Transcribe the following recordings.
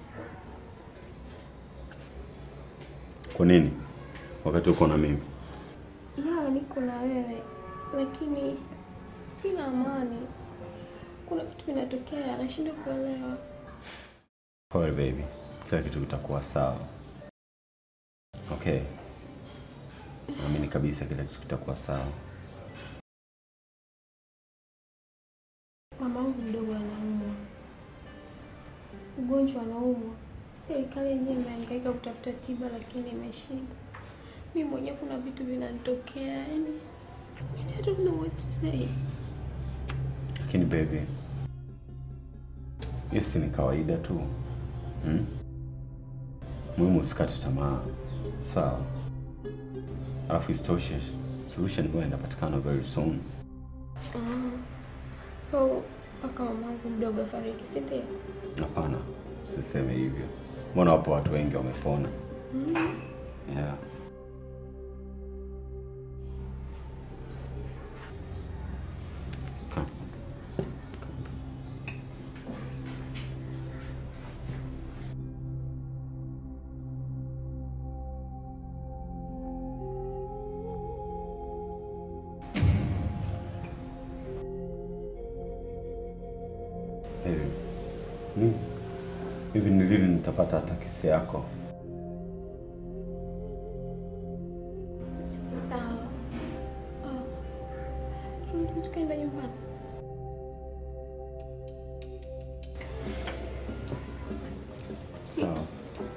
kabisa. Kwa nini? Wakati uko na mimi. Ya, niko na wewe lakini sina amani. Kuna vitu vinatokea, nashindwa kuelewa. Pole baby, kila kitu kitakuwa sawa. Okay, naamini kabisa kila kitu kitakuwa sawa. Mamangu mdogo anaumwa, ugonjwa anaumwa. Serikali yenyewe imehangaika kutafuta tiba, lakini imeshindwa. Mimi mwenyewe kuna vitu vinanitokea, yani I don't know what to say. Lakini baby, hiyo si ni kawaida tu hmm? Muhimu usikate tamaa, sawa? Alafu isitoshe solution huwa inapatikana very soon. Ah, so mpaka mamangu mdogo afariki, si ndio? Hapana, usiseme hivyo. Mbona wapo watu wengi wamepona? Yeah. Come. Hivi ni- hivi ni lini nitapata hata kesi yako? Siku sawa. Ah, tunaweza tukaenda nyumbani. Sawa.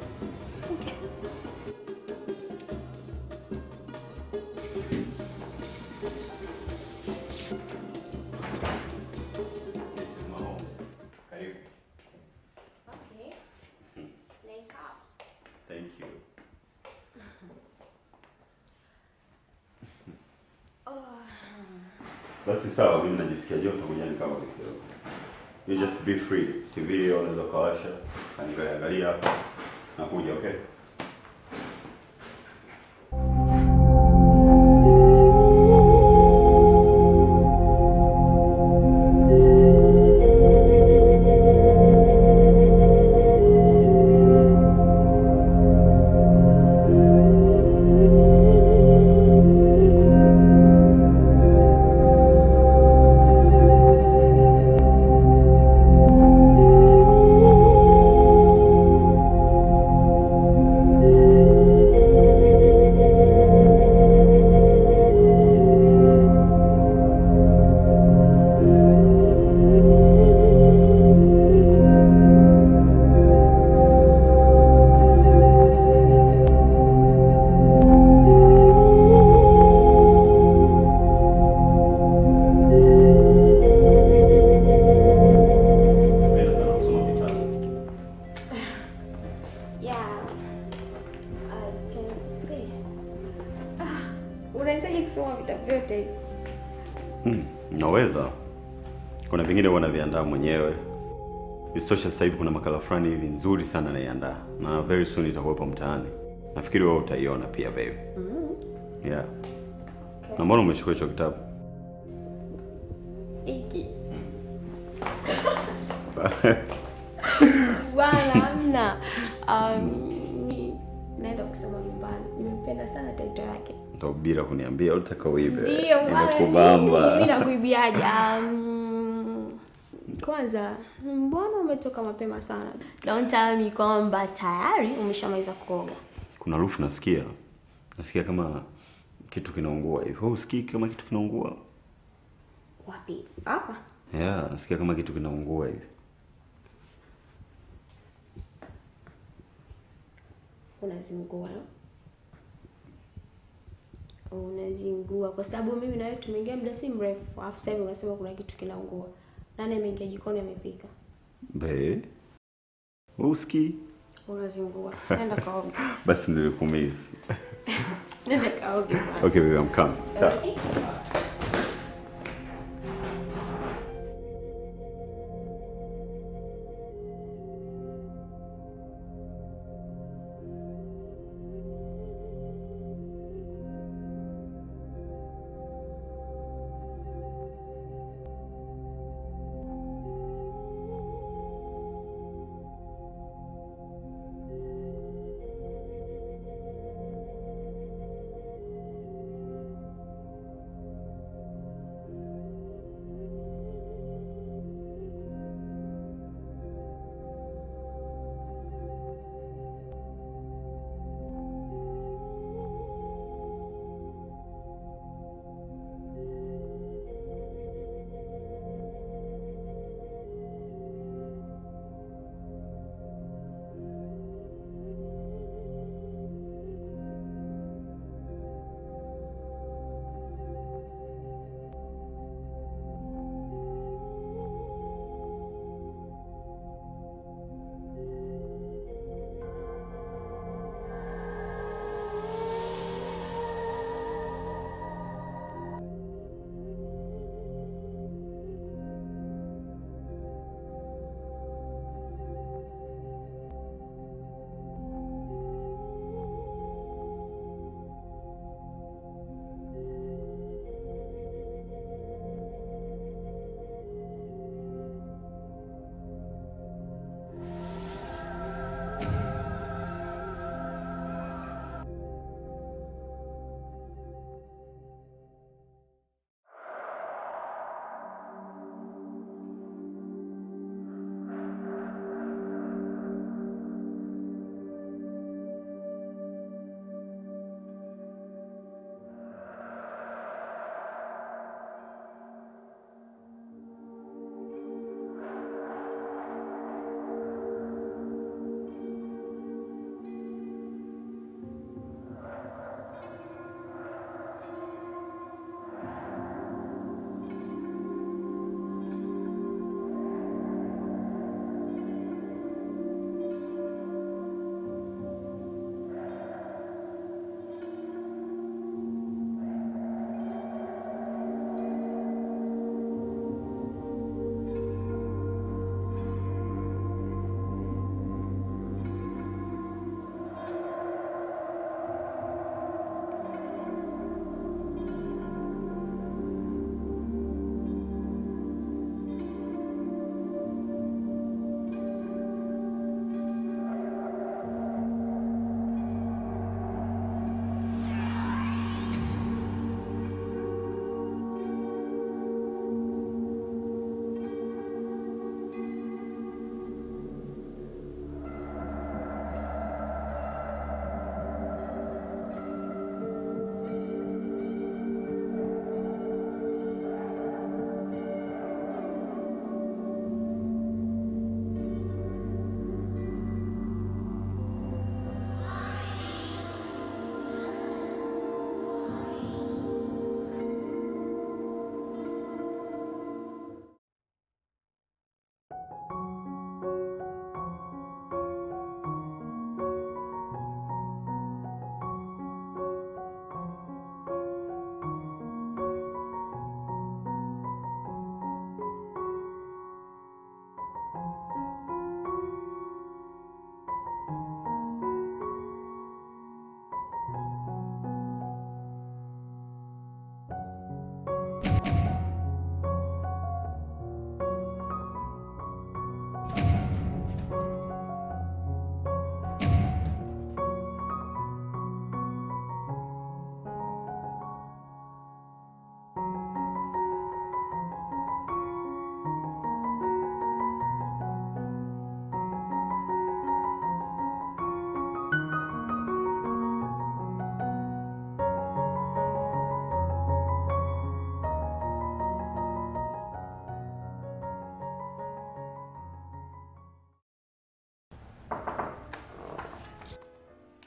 This is my home. Karibu. Okay. Nice house. Thank you. Basi sawa, mimi najisikia joto kuja nikawa kidogo. You just be free. TV unaweza ukawasha, angalia angalia hapa. Nakuja, okay? Napenda sana kusoma vitabu. Yeah. I can see. Ah, unawezaje kusoma vitabu vyote hivi? Hmm, naweza. Kuna vingine huwa naviandaa mwenyewe. Isitoshe sasa hivi kuna makala fulani hivi nzuri sana naiandaa na very soon itakuwepo mtaani. Nafikiri wewe utaiona pia baby. Yeah. Na mbona umechukua hicho kitabu? Hiki. Bwana hamna. Um, ni- naenda kusoma nyumbani. Nimempenda sana taito yake. Ndio bila kuniambia ulitaka uibe. Ndio bwana, mimi Nimekubamba. nakuibiaje? Um, kwanza mbona umetoka mapema sana? Don't tell me kwamba tayari umeshamaliza kuoga. Kuna harufu nasikia. Nasikia kama kitu kinaungua hivi. Wewe usikii kama kitu kinaungua? Wapi? Hapa. Yeah, nasikia kama kitu kinaungua hivi. Unazingua. Unazingua kwa sababu mimi na wewe tumeingia muda si mrefu, alafu sasa hivi unasema kuna kitu kinaungua. Nani ameingia jikoni amepika? Be. Wewe usikii? Unazingua. Nenda kaoge. Basi nilikumisi. Nenda kaoge bwana. Okay, baby, I'm coming. Sawa. Okay.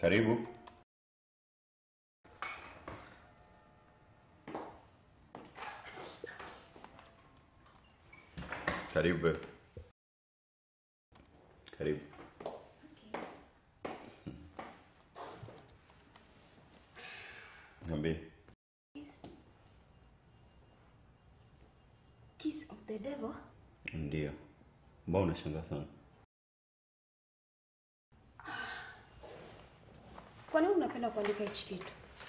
Karibu. Karibu. babe. Karibu. Niambie. Kiss of the devil? Ndio. Mbona unashangaa sana? Kwa nini unapenda kuandika hichi kitu?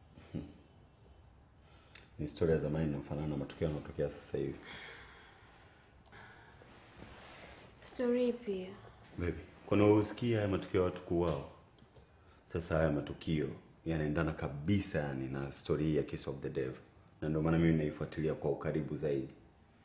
Ni historia ya zamani inayofanana na matukio yanayotokea sasa hivi. Story ipi? Baby, kuna usikia haya matukio ya watu kuuawa. Sasa haya matukio yanaendana kabisa yani na story hii ya Kiss of the Devil. Na ndio maana mimi naifuatilia kwa ukaribu zaidi.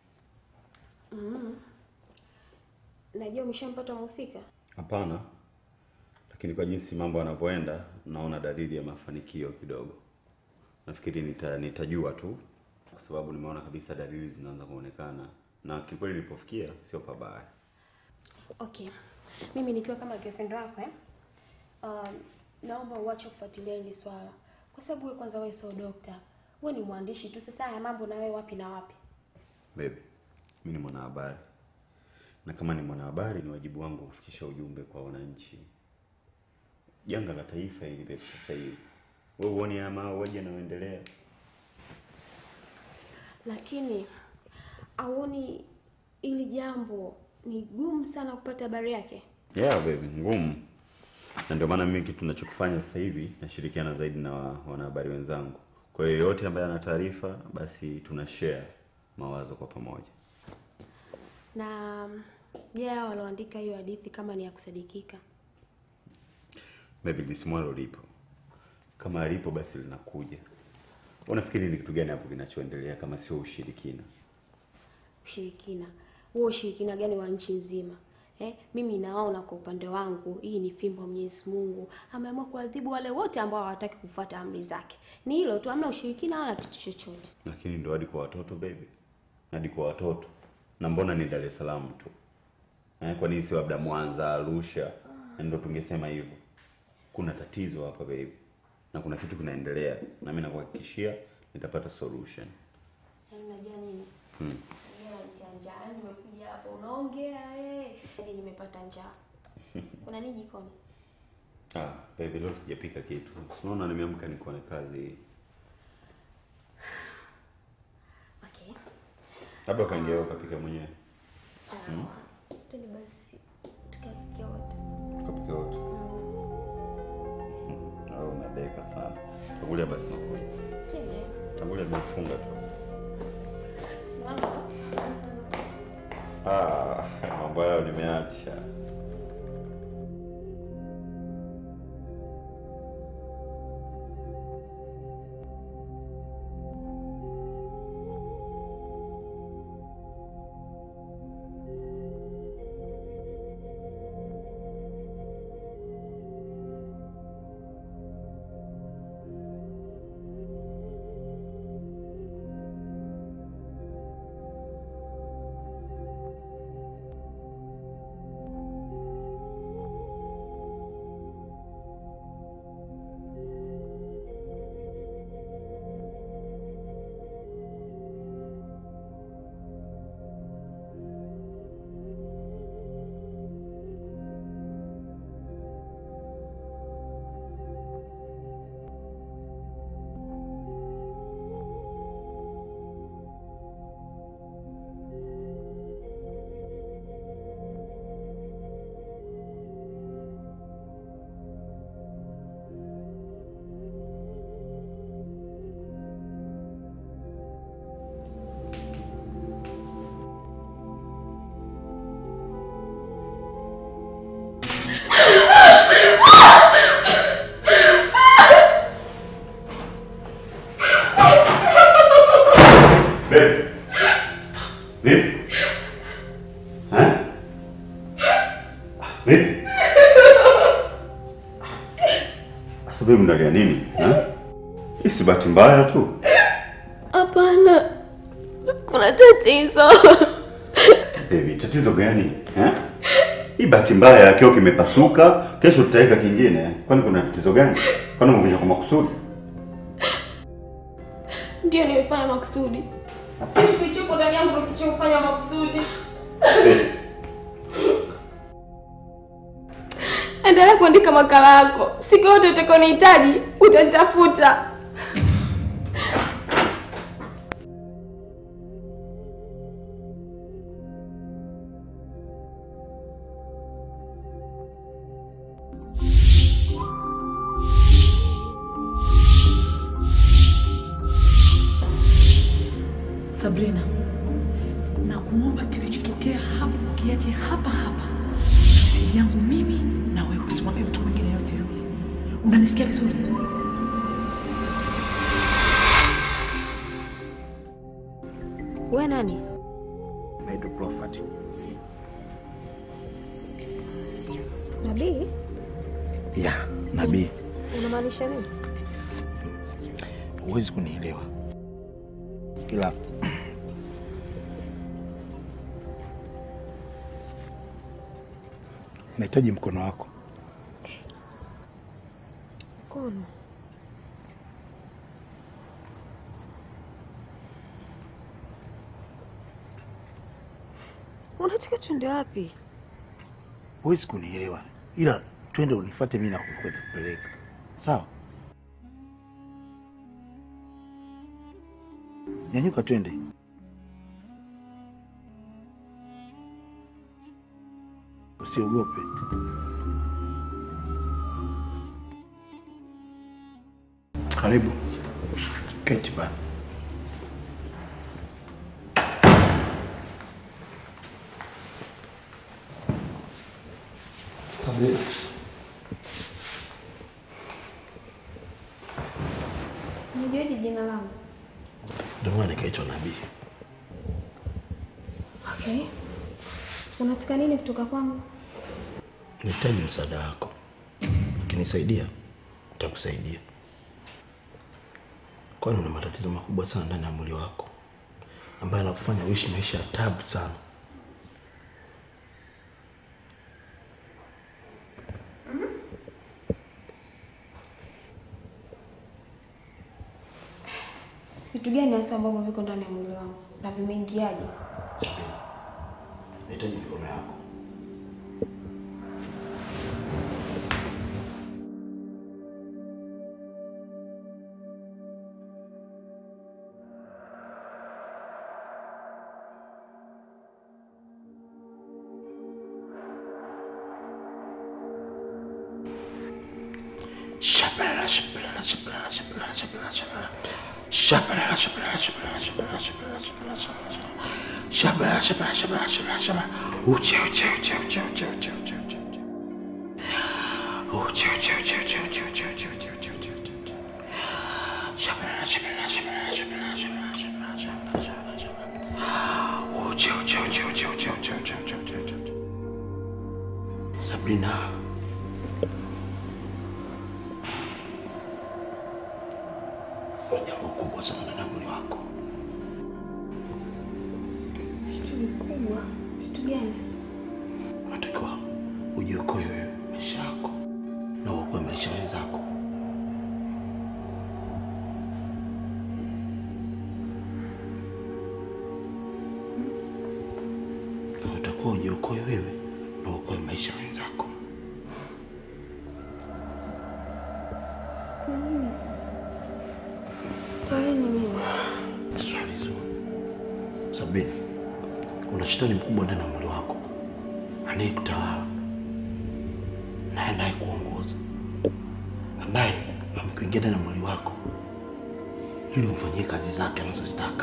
Najua umeshampata mhusika. Hapana. Lakini kwa jinsi mambo yanavyoenda, naona dalili ya mafanikio kidogo. Nafikiri nita, nitajua tu kwa sababu nimeona kabisa dalili zinaanza kuonekana na kikweli nilipofikia sio pabaya. Okay. Mimi nikiwa kama girlfriend wako eh? Um, naomba uache kufuatilia hili swala. Kwa sababu wewe kwanza wewe sio dokta. Wewe ni mwandishi tu. Sasa haya mambo na wewe wapi na wapi? Baby, mimi ni mwanahabari na kama ni mwanahabari ni wajibu wangu kufikisha ujumbe kwa wananchi. Janga la taifa hili baby, sasa hivi wewe uone haya mauaji yanayoendelea. Lakini auoni ili jambo ni gumu sana kupata habari yake? Yeah baby, ngumu. Na ndio maana mimi kitu ninachokifanya sasa hivi nashirikiana zaidi na wa- wanahabari wenzangu. Kwa hiyo yote ambaye ana taarifa basi tuna share mawazo kwa pamoja. Na je, hao walioandika hiyo hadithi kama ni ya kusadikika? Maybe lisimwalo lipo. Kama alipo basi linakuja. Unafikiri ni kitu gani hapo kinachoendelea kama sio ushirikina? Ushirikina huo, ushirikina gani wa nchi nzima eh? Mimi naona kwa upande wangu hii ni fimbo ya Mwenyezi Mungu, ameamua kuadhibu wale wote ambao hawataki kufuata amri zake. Ni hilo tu, hamna ushirikina wala kitu chochote. Lakini ndo hadi kwa watoto baby, hadi kwa watoto. Na mbona ni Dar es Salaam tu eh? Kwa nini si labda Mwanza, Arusha? Na Ndo tungesema hivyo. Kuna tatizo hapa baby, na kuna kitu kinaendelea, na mimi nakuhakikishia nitapata solution. Yaani unajua nini? Hmm. Unajua nanitia njaa. Yaani nimekuja hapa unaongea eh. Yaani nimepata njaa. Kuna nini jikoni? Ah, baby leo sijapika kitu. Unaona nimeamka niko na kazi hii. Okay. Labda ukaingia wewe ukapika mwenyewe. Sawa. Twende basi tukapike wote. Ukapika wote. Au unadeka sana. Takulia basi nakuja. Twende. Takulia bila kufunga tu. Simama. Ah, mambo hayo nimeacha. Babe. Babe. Ha? Babe. Asa babe mnalia nini? Ha? Hii si bahati mbaya tu. Hapana. Kuna tatizo. Baby, tatizo gani? Ha? Hii bahati mbaya kioo kimepasuka, kesho tutaweka kingine. Kwani kuna tatizo gani? Kwani umevunja kwa makusudi? Ndio nimefanya makusudi. Kitu kilichopo ndani yangu ndio kilichofanya makusudi. Endelea kuandika makala yako. Siku yote utakaonihitaji utanitafuta. Sabrina, na kuomba kilichotokea hapo kiache hapa hapa, siri yangu mimi na wewe, usimwambie mtu mwingine yote yule. Unanisikia vizuri? We nani? Naitwa Prophet. Nabii? Ya, nabii. Unamaanisha nini? Huwezi kunielewa. Ila nahitaji mkono wako. Mkono. Unataka tuende wapi? Huwezi kunielewa. Ila twende unifuate mimi na kukwenda kupeleka. Sawa? Nyanyuka twende. Usiogope. Karibu. Keti bana. Unajuaje jina langu? Ndio maana nikaitwa nabii. Okay. Unataka nini kutoka kwangu? Nahitaji msaada wako. Ukinisaidia, nitakusaidia. Kwani una matatizo makubwa sana ndani ya mwili wako ambayo yanakufanya uishi maisha ya tabu sana. Vitu gani hasa ambavyo viko ndani ya mwili wangu na vimeingiaje? Sabina, nahitaji mikono yako. Shabalala, shabalala, shabalala, shabalala, shabalala, shabalala. Shabalala, shabalala, shabalala, shabalala, shabalala, shabalala, shabalala. Shabalala, shabalala, shabalala, shabalala, shabalala. Uche, uche, uche, uche, uche, uche, uche, uche, uche. Uche, uche, uche, uche, uche, uche, uche, uche, uche, uche, uche, uche. Shabalala, shabalala, shabalala, shabalala, shabalala, shabalala, shabalala, shabalala, shabalala. Uche, uche, uche, uche, uche, uche, uche, uche, uche, uche, uche. Sabrina. Kuna jambo kubwa sana ndani ya mwili wako. Vitu vikubwa. Vitu gani? Unatakiwa ujiokoe wewe maisha yako na uokoe maisha ya wenzako. Unatakiwa ujiokoe wewe na uokoe maisha ya wenzako. Kwa nini sasa? Kwa nini mimi? Swali zuri. Sabini, una shetani mkubwa ndani ya mwili wako anayekutawala na anayekuongoza, ambaye amekuingia ndani ya mwili wako ili umfanyie kazi zake anazozitaka.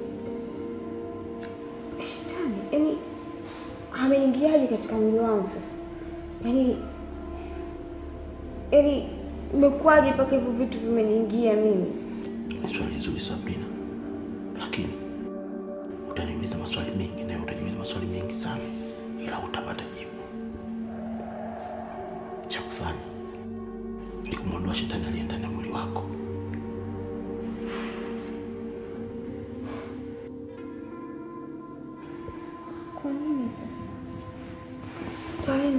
Shetani, yaani ameingiaje katika mwili wangu sasa? Yaani yaani imekuwaje mpaka hivyo vitu vimeniingia mimi? Ni swali zuri Sabrina, lakini utaniuliza maswali mengi na utajiuliza maswali mengi sana, ila utapata jibu. Cha kufanya ni kumwondoa shetani aliye ndani ya mwili wako. Kwa nini sasa? Kwa nini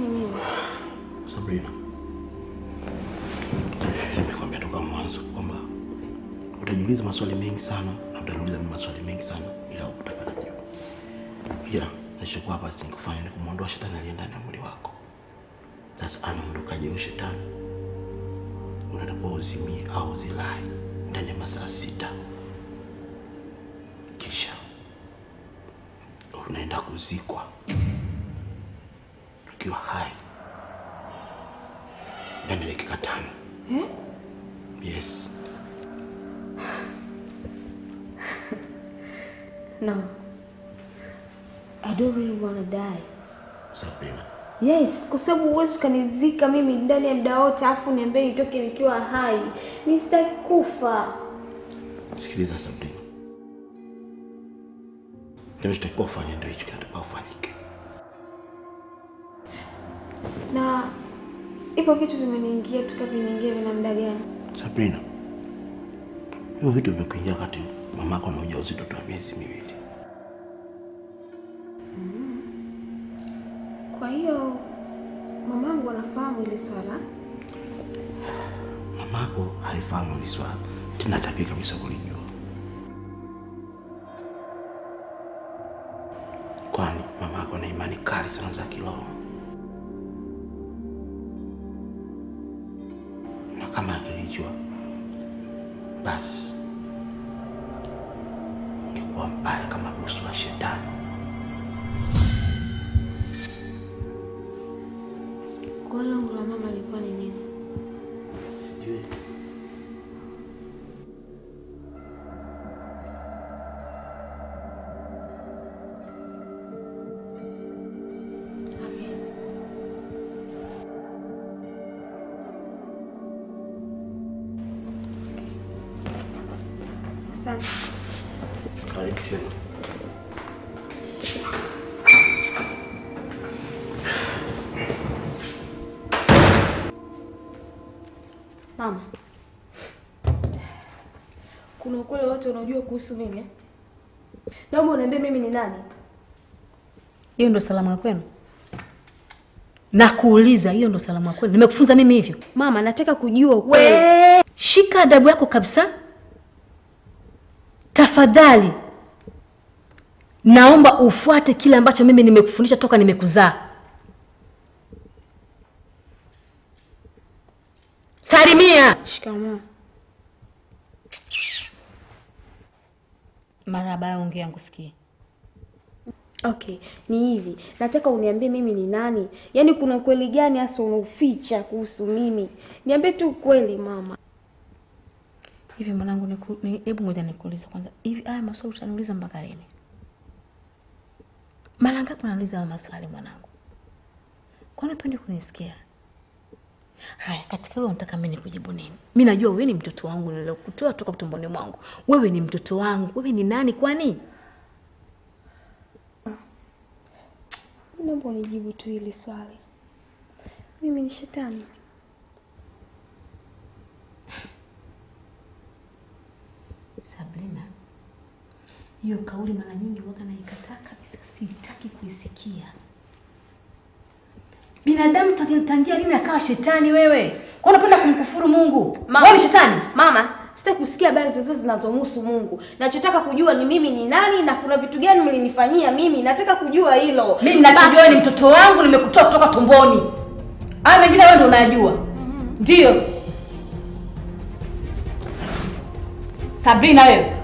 Nimekwambia toka mwanzo kwamba utajiuliza maswali mengi sana na utaniuliza mimi maswali mengi sana ila utapata jibu. Ila nilichokuwa hapa nikufanya ni kumwondoa shetani aliye ndani ya mwili wako. Sasa anaondokaje huyo shetani? Unatakiwa uzimie au uzilai ndani ya masaa sita, kisha unaenda kuzikwa ukiwa hai ndani ya dakika tano. Eh? Yes. No. I don't really wanna die. Sabrina, Yes, kwa sababu huwezi ukanizika mimi ndani ya muda wote afu niambie nitoke nikiwa hai. Mimi sitaki kufa. sikiliza Sabrina, kinachotakiwa ufanye ndio hicho kinatakiwa ufanyike. Na hivyo vitu vimeniingia tuka viniingia vina muda gani? Sabrina, hivyo vitu vimekuingia wakati mamako ana ujauzito tu wa miezi miwili. Kwa hiyo mamangu anafahamu ile swala. Mamako halifahamu hili swala tena, hataki kabisa kulijua, kwani mamako ana imani kali sana za kiroho, na kama akilijua basi ingekuwa mbaya kama busu la shetani. Kwa hiyo lengo la mama lilikuwa ni nini? Sijui. Okay. Asante. Karibu tena. Mama, kuna ukweli wote unaojua kuhusu mimi eh? Naomba uniambie mimi ni nani? Hiyo ndo salamu ya kwenu? Nakuuliza, hiyo ndo salamu ya kwenu? Nimekufunza mimi hivyo? Mama, nataka kujua ukweli. We, shika adabu yako kabisa. Tafadhali naomba ufuate kile ambacho mimi nimekufundisha toka nimekuzaa. Salimia. Shikamoo. Marahaba, ya ongea ngusikie. Okay, ni hivi. Nataka uniambie mimi ni nani? Yaani kuna ukweli gani hasa unauficha kuhusu mimi? Niambie tu ukweli mama. Hivi mwanangu, niku- ni- hebu ngoja nikuulize kwanza, hivi haya maswali utaniuliza mpaka lini? Mara ngapi unaniuliza haya maswali mwanangu? Kwani upendi kunisikia? Haya, katika hilo nataka mimi nikujibu nini? Mimi najua wewe ni mtoto wangu nilokutoa toka tumboni mwangu. Wewe ni mtoto wangu. Wewe ni nani kwani? Naomba unijibu tu hili swali. Mimi ni shetani. Sabrina, hiyo kauli mara nyingi waga naikataa kabisa, sitaki kuisikia. Binadamu tangi- tangia lini akawa shetani wewe? Kwa unapenda kumkufuru Mungu? Mama. Wewe ni shetani? Mama, sitaki kusikia habari zozote zinazomhusu Mungu. Nachotaka kujua ni mimi ni nani na kuna vitu gani mlinifanyia mimi. Nataka kujua hilo. Mimi ninachojua ni mtoto wangu nimekutoa kutoka tumboni. Haya mengine wewe ndio unajua. Ndio. Sabrina wewe.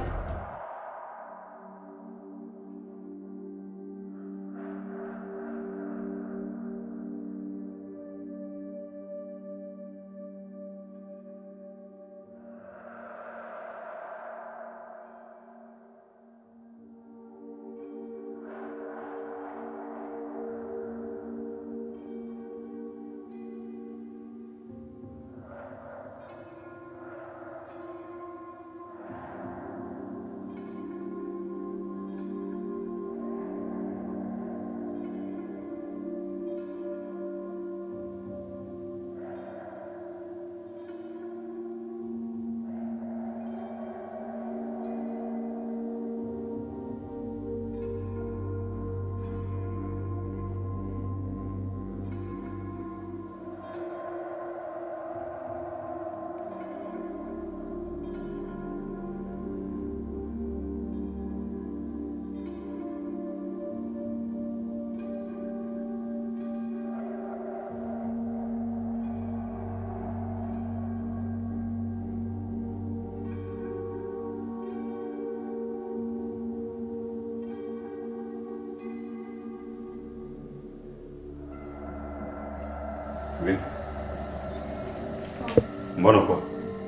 Mbona uko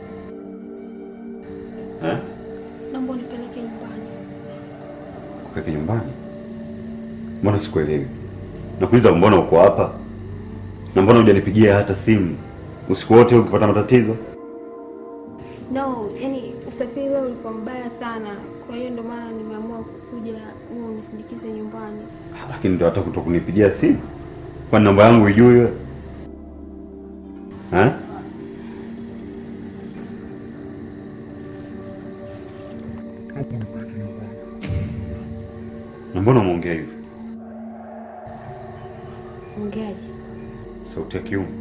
eh? Naomba unipeleke nyumbani. Kupeleke nyumbani? Mbona sikuelewi? Nakuuliza mbona uko hapa? Na mbona hujanipigia hata simu usiku wote ukipata matatizo? No, yani usafiri leo ulikuwa mbaya sana, kwa hiyo ndio maana nimeamua kuja wewe unisindikize nyumbani. Lakini ndio hata kuto kunipigia simu. Kwa namba yangu ijui wewe? Eh? Na mbona umeongea hivyo? Ongeaje? Sauti ya kiume.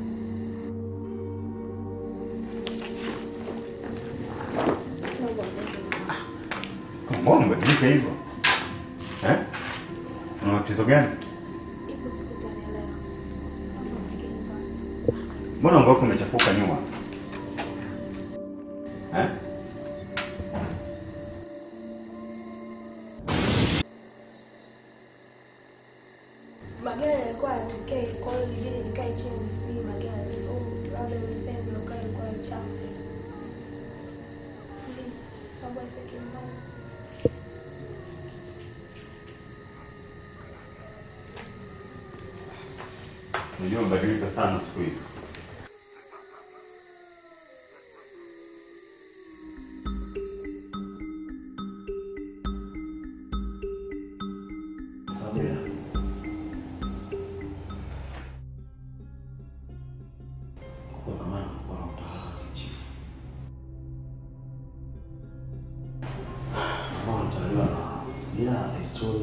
Mbona umebadilika hivyo? Eh? Una matatizo gani? Ipo siku utanielewa. Naomba ufike nyumbani. Mbona nguo yako imechafuka nyuma? Eh? Magari yalikuwa yatokei, kwa hiyo ilibidi nikae chini nisubiri magari. So labda niseme ndio gari ilikuwa chafu. Please, naomba ufike nyumbani. Unajua umebadilika sana siku hizi. Sabina. Kwa zamani kulikuwa na utawala wa kichifu. Ambao unatawaliwa na mila na desturi.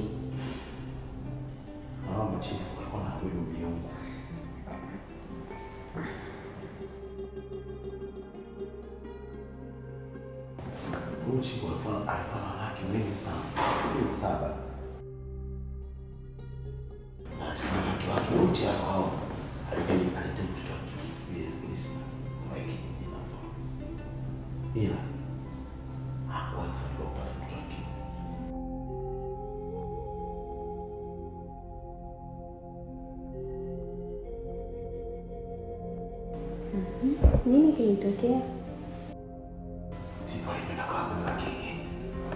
Na hao machifu walikuwa wanaabudu miungu. Huyu chifu alikuwa alikuwa na wanawake wengi sana. Wengi saba. Na hatimaye watoto wake wote hao alihitaji alihitaji mtoto wake ili polisi wa kijiji na mfano. Ila hakuwahi kufanikiwa kupata mtoto wake. Nini kilitokea? Chifu alipenda kwa waganga wa kienyeji.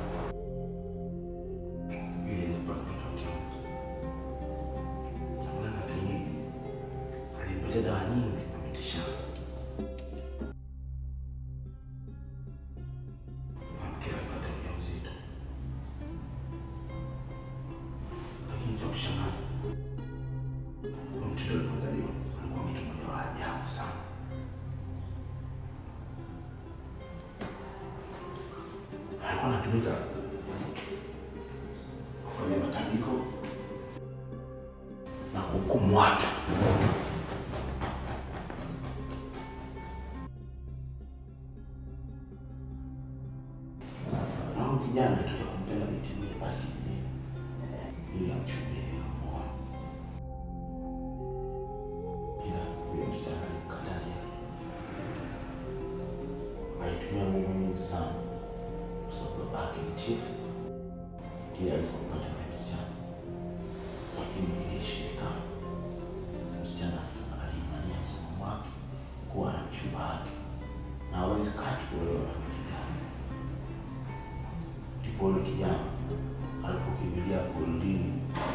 Ili aweze kupata mtoto wake. Mganga wa kienyeji alimpatia dawa nyingi za mitishamba. Mke alipata ujauzito. Lakini cha kushangaza, huyo mtoto alipozaliwa alikuwa mtu mmoja wa ajabu sana. alikuwa anatumika kufanya matambiko na kuhukumu watu. Na huyu kijana alitoka kumpenda binti mmoja pale kijijini ili amchumbie amuoe, ila huyo msichana alimkatalia. Alitumia nguvu nyingi sana kwa sababu babake ni chifu ndiye alikumpata yule msichana, lakini ilishindikana. Msichana alimania msimamo wake kuwa na mchumba wake na hawezi kati kuolewa na yule kijana. Ndipo yule kijana alipokimbilia porini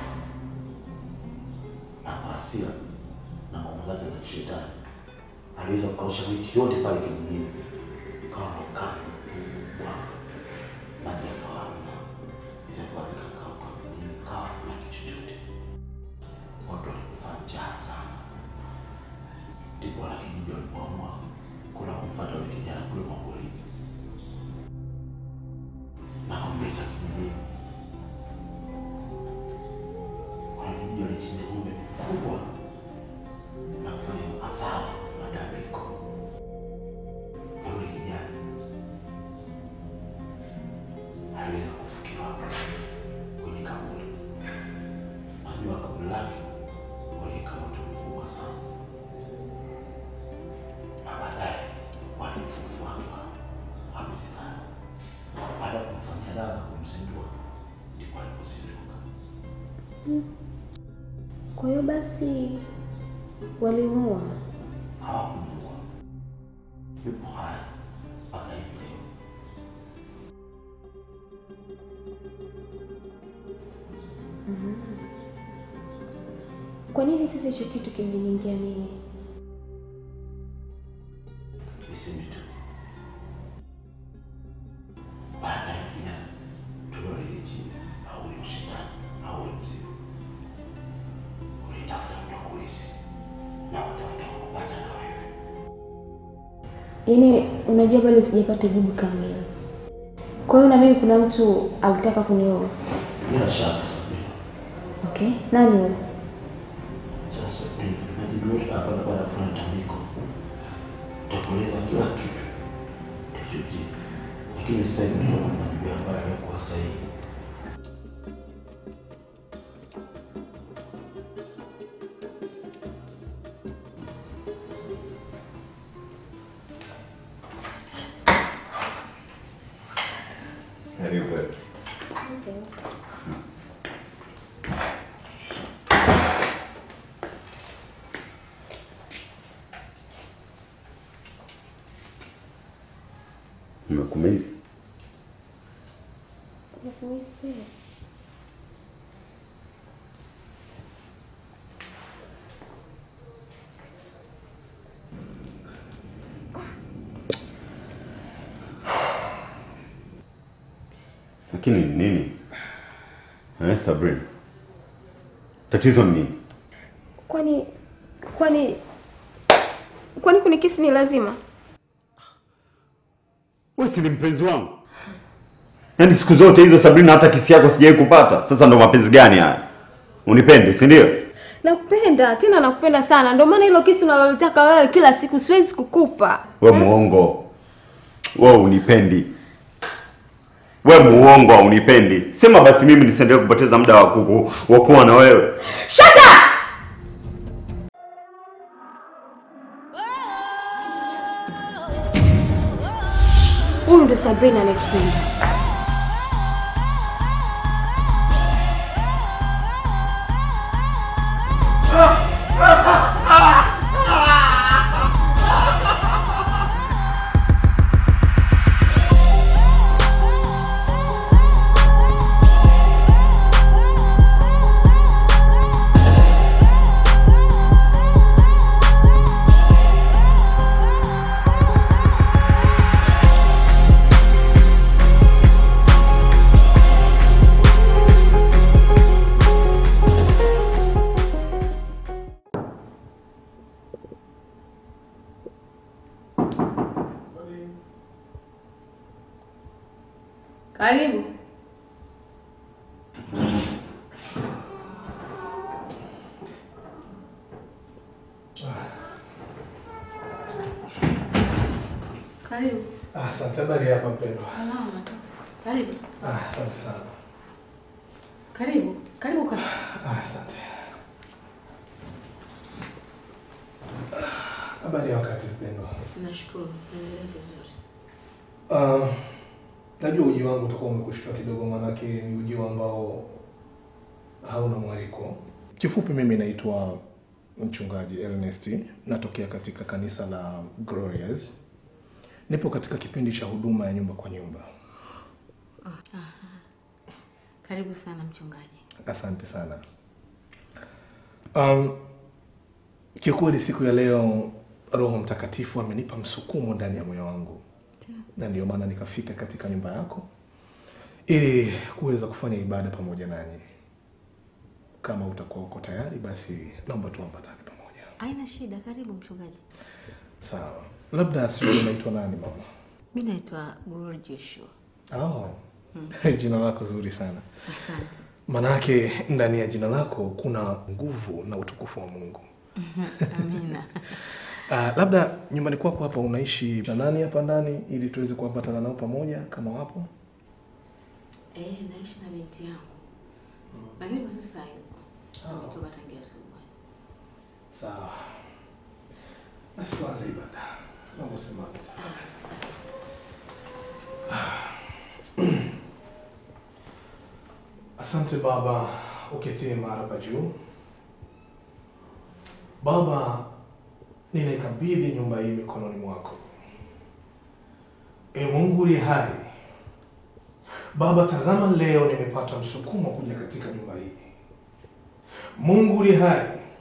na kwa hasira na nguvu zake za kishetani aliweza kukausha miti yote pale kijijini, kawa na ukame bwana maji yakawa hamna, yakawa vikakauka, mjini kawa hamna kitu chochote, watu walikufa njaa sana. Ndipo wanakijiji walipoamua kuna kumfuata yule kijana kule maporini na kumleta kijijini. Wanakijiji walichinja ng'ombe mkubwa na kufanya adhabu matambiko ya yule kijana aliweza kufukiwa kwenye kaburi. Najua kaburi lake waliweka moto mkubwa sana, na baadaye walimfufua akiwa amezikana. Baada ya kumfanyia dawa za kumzindua, ndipo alipozinduka. Kwa hiyo basi walimuua. Hawakumuua, yupo Kwa nini sasa hicho kitu kimeniingia mimi? Niseme tu baada ya kijana tuloa ile jini au ule ushetani au ule mzimu ulitafuta mtu kulisi na utafuta kupata na wewe. Yaani unajua bado sijapata jibu kamili. Kwa hiyo na mimi kuna mtu alitaka kunioa. Bila shaka Sabina. Okay, nani huyo? Sasa mimi najibiwa hapa na baada ya kufanya tambiko. Takueleza kila kitu kilichojiri, lakini sasa hivi ndio majibu ambayo yanakuwa sahihi. Karibu. Nimekumisi. Lakini ni nini? Eh, Sabrina. Tatizo ni nini? Kwani kwani kwani kunikisi ni lazima? Wewe si ni mpenzi wangu? Yaani siku zote hizo Sabrina, hata kisi yako sijawahi kupata. Sasa ndo mapenzi gani haya? Unipende, si ndio? Nakupenda tena, nakupenda sana. Ndio maana hilo kisi unalolitaka wewe kila siku siwezi kukupa. We muongo, we unipendi, we muongo, haunipendi. Sema basi mimi nisiendelee kupoteza muda wa kuku wa kuwa na wewe. Shut up! Huyu ndo Sabrina anayekupenda. Karibu. Karibu. Ah, Asante, habari hapa mpendwa. Salama. Karibu. Ah, Asante sana. Karibu. Karibu kaka. Ah, Asante. Ah, Habari ya wakati mpendwa. Nashukuru. Naendelea vizuri. Ah, najua uji wangu utakuwa umekushtua kidogo, maanake ni uji ambao hauna mwaliko. Kifupi, mimi naitwa mchungaji Ernest, natokea katika kanisa la Glorious. Nipo katika kipindi cha huduma ya nyumba kwa nyumba. Karibu sana mchungaji. Asante sana. Um, kiukweli siku ya leo Roho Mtakatifu amenipa msukumo ndani ya moyo wangu, na ndio maana nikafika katika nyumba yako ili kuweza kufanya ibada pamoja nanyi. Kama utakuwa uko tayari, basi naomba tuambatane pamoja. Haina shida. Karibu mchungaji. Sawa. Labda sijui unaitwa nani mama? Mi naitwa Glory Joshua. Oh. jina lako zuri sana. Asante. Manake ndani ya jina lako kuna nguvu na utukufu wa Mungu. Amina. Uh, labda nyumbani kwako hapa unaishi na nani hapa ndani ili tuweze kuambatana nao pamoja kama wapo? Eh, naishi na binti yangu. Lakini kwa sasa hayupo. Ametoka tangia asubuhi. Sawa. Basi tuanze ibada. Naomba usimame. Asante Baba, uketie mara pa juu. Baba, ninaikabidhi nyumba hii mikononi mwako. E Mungu uliye hai, Baba, tazama leo nimepata msukumo kuja katika nyumba hii. Mungu uliye hai,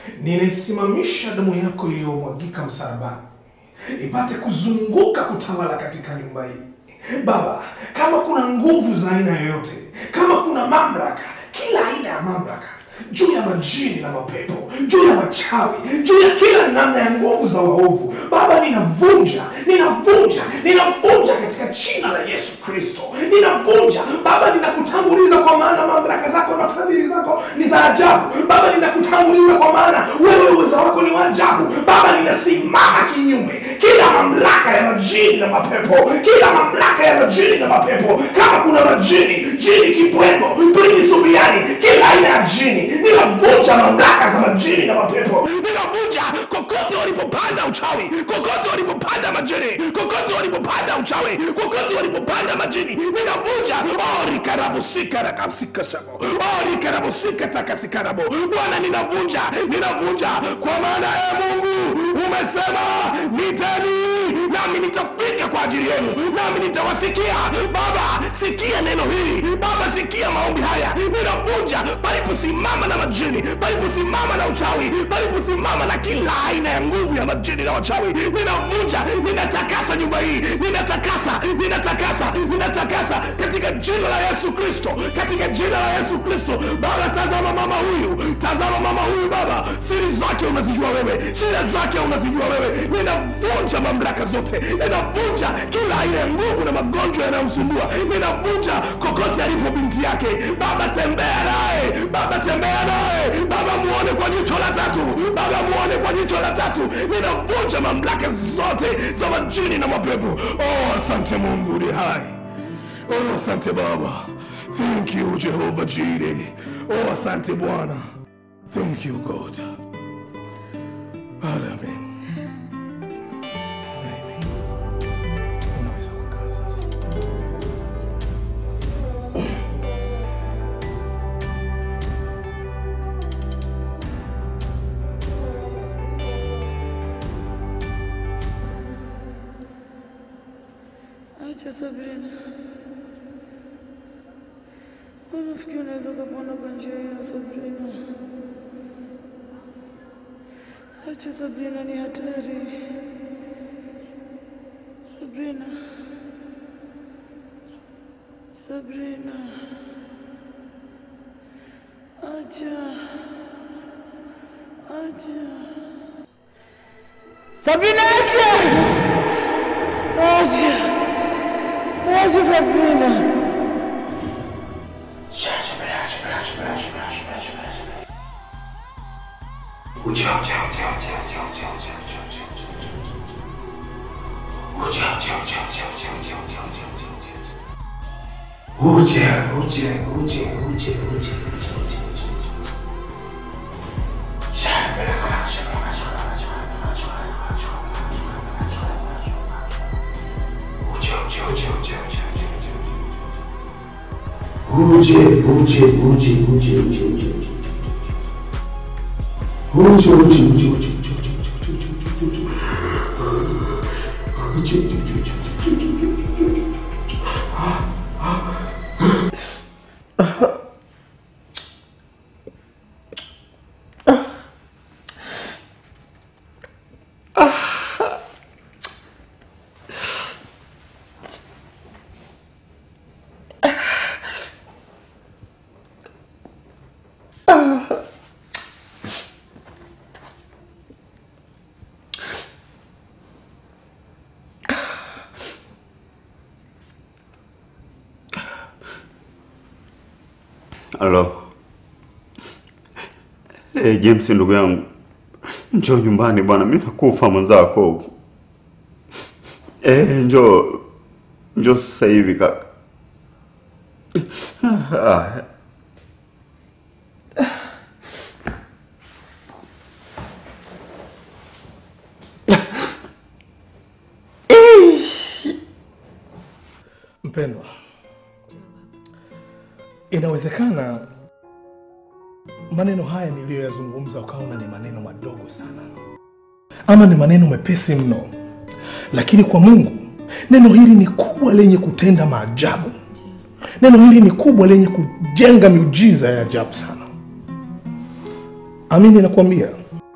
ninaisimamisha damu yako iliyomwagika msalabani ipate kuzunguka kutawala katika nyumba hii. Baba, kama kuna nguvu za aina yoyote, kama kuna mamlaka, kila aina ya mamlaka juu ya majini na mapepo, juu ya wachawi, juu ya kila namna ya nguvu za waovu, Baba, ninavunja, ninavunja, ninavunja katika jina la Yesu Kristo, ninavunja Baba, ninakutanguliza kwa maana mamlaka zako na fadhili zako ni za ajabu. Baba, ninakutanguliza kwa maana wewe uweza wako ni wa ajabu. Baba, ninasimama kinyume kila mamlaka ya majini na mapepo, kila mamlaka ya majini na mapepo. Kama kuna majini, jini kibweno, prini subiani, kila aina ya jini, ninavunja mamlaka za majini na mapepo, ninavunja kokote walipopanda uchawi, kokote walipopanda majini, kokote walipopanda uchawi, kokote walipopanda majini, ninavunja ori karabusika na kapsika shabo ori karabusika takasikarabo. Bwana, ninavunja, ninavunja kwa maana ya Mungu umesema niteni nami nitafika kwa ajili yenu nami nitawasikia baba sikia neno hili baba sikia maombi haya ninavunja paliposimama na majini paliposimama na uchawi paliposimama na kila aina ya nguvu ya majini na wachawi ninavunja ninatakasa nyumba hii ninatakasa ninatakasa ninatakasa katika jina la yesu kristo katika jina la yesu kristo baba tazama mama huyu tazama mama huyu baba siri zake unazijua wewe shida zake unazijua wewe ninavunja mamlaka zote ninavunja kila aina ya nguvu na magonjwa yanayomsumbua ninavunja kokote alipo binti yake baba tembea naye baba tembea naye baba muone kwa jicho la tatu baba muone kwa jicho la tatu ninavunja mamlaka zote za majini na mapepo oh asante mungu uli hai oh asante baba thank you jehova jire oh asante bwana thank you god amen Amen. Unaweza kukaa sasa. Acha Sabrina, unafikiri unaweza ukapona kwa njia hiyo Sabrina? Acha Sabrina, ni hatari. Sabrina, Sabrina, acha, acha. Sabrina, acha, acha, acha Sabrina. Uje, uje, uje, uje, uje, uje, uje. Uje, uje, uje, uje, uje, uje, uje, uje, uje, uje, uje. Uje, uje, uje, uje, uje, uje, uje, uje, uje. Halo. Hey, James ndugu yangu. Njoo nyumbani bwana, mimi nakufa mwenzako. Eh, njoo. Njoo sasa hivi kaka. Ah. Mpendwa, inawezekana maneno haya niliyoyazungumza ukaona ni maneno madogo sana, ama ni maneno mepesi mno, lakini kwa Mungu neno hili ni kubwa lenye kutenda maajabu. Neno hili ni kubwa lenye kujenga miujiza ya ajabu sana. Amini nakwambia,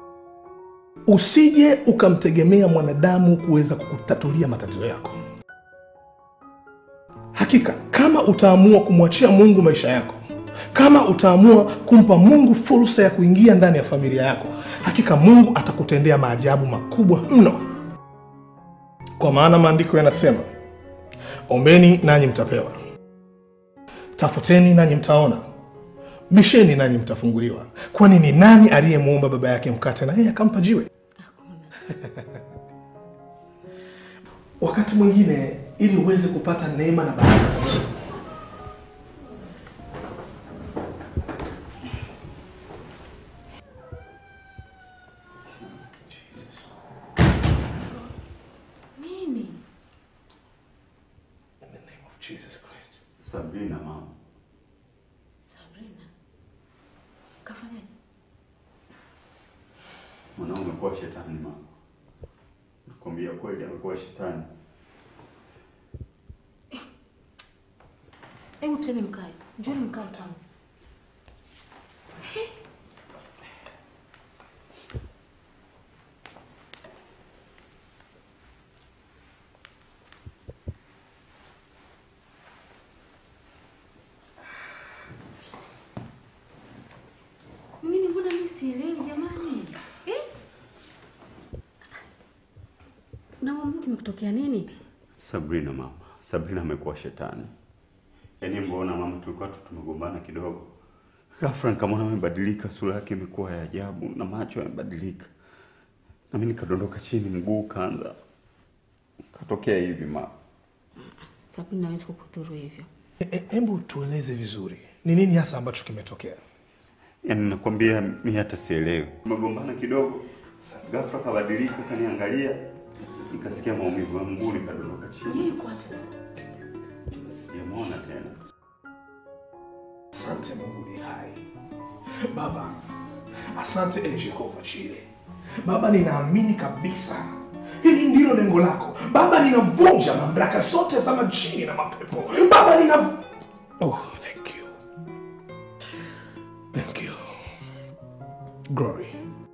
usije ukamtegemea mwanadamu kuweza kukutatulia matatizo yako. Hakika kama utaamua kumwachia Mungu maisha yako, kama utaamua kumpa Mungu fursa ya kuingia ndani ya familia yako, hakika Mungu atakutendea maajabu makubwa mno, kwa maana maandiko yanasema, ombeni nanyi mtapewa, tafuteni nanyi mtaona, bisheni nanyi mtafunguliwa. Kwani ni nani aliyemwomba baba yake mkate na yeye akampa jiwe? Wakati mwingine ili uweze kupata neema na baraka za Mungu, Nini? in the name of Jesus Christ. Sabrina mama, Sabrina. Kafanyaje? mwanangu amekuwa shetani mama, nakwambia kweli, amekuwa shetani. Hebu tuende mkae. Njoni mkae kwanza. Nini mbona mimi sielewi jamani? Eh? Na mama kimekutokea nini? Sabrina mama, Sabrina amekuwa shetani. Yaani mbona mama, tulikuwa tu tumegombana kidogo, ghafla nikamwona amebadilika, sura yake imekuwa ya ajabu na macho yamebadilika, na mimi nikadondoka chini, mguu kaanza katokea hivi mama. Sabrina hawezi kukudhuru hivyo. E- e- Hebu tueleze vizuri, ni nini hasa ambacho kimetokea? Yaani nakwambia mimi hata sielewi. Tumegombana kidogo, ghafla kabadilika, kaniangalia, nikasikia maumivu ya mguu, nikadondoka chini. Yeye yuko wapi sasa? Sijamwona tena. Asante Mungu ni hai. Baba, asante e Jehova Chile. Baba, ninaamini kabisa hili ndilo lengo lako. Baba, ninavunja mamlaka zote za majini na mapepo. Baba, nina Oh, thank you. Thank you. Glory.